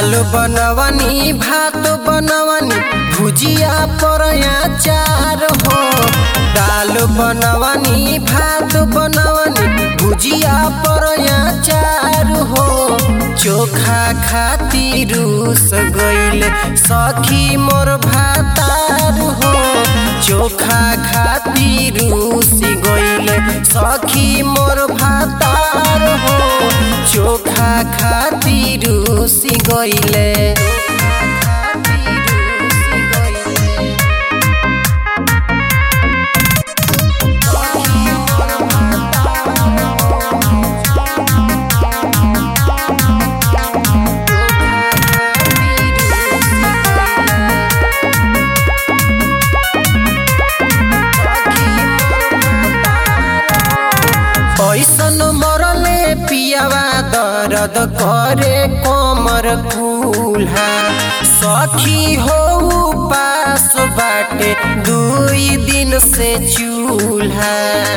दाल बनवनी भात बनवनी भुजिया पर अचार हो दाल बनवनी भात बनवनी भुजिया पर अचार हो चोखा खातिर रूस गईल सखी मोर भातार हो चोखा खातिर रूस गईल सखी मोर भातार हो चोखा खातिर रूस गईले ऐसन मरले पियावा दर्द करे कमर कुल्हा सखी हो पास बाटे दुई दिन से चूल्हा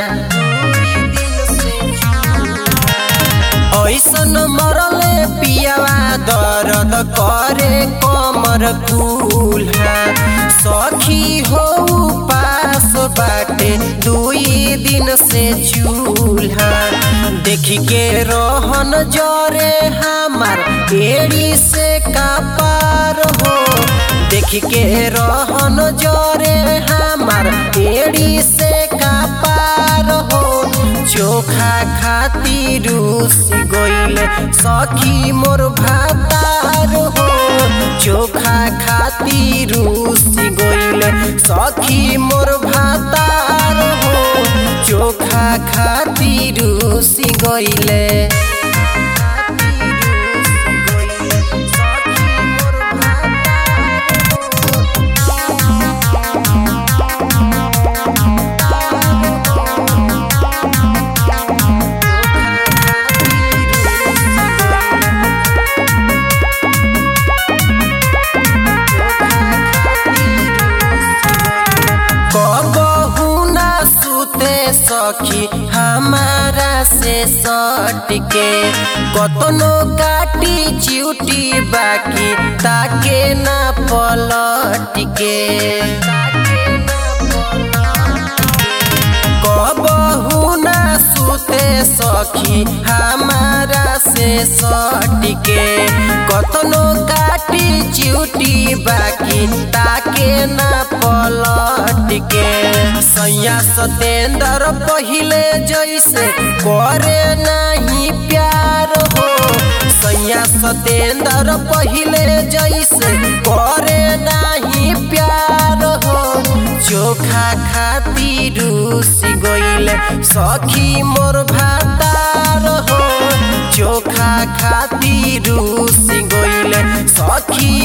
ऐसन मरले पियावा दर्द करे कमर कुल्हा सखी हो पास बाटे दुई दिन से चूल्हा देखी के रोहन जरे हमार एड़ी से कापार हो देखी के रोहन जरे हमार एड़ी से कापार हो चोखा खातिर रूस गईल सखी मोर भातार हो चोखा खातिर रूस गईल सखी मोर भातार हो चोखा खातिर रूस गईले कबहू ना सुते सखी हमारा से सट के कतनो काटी चिउटी बाकी ताके ना पलट के कबहू ना सुते सखी हमारा से सट के कतनो काटी चिउटी बाकी ताके ना पलट के सैया सतेंद्र पहिले जैसे करे नहीं प्यार हो सैया सतेंद्र पहिले जैसे करे नहीं प्यार हो चोखा खातिर रूस गईल सखी मोर भातार हो चोखा खातिर रूस गईल सखी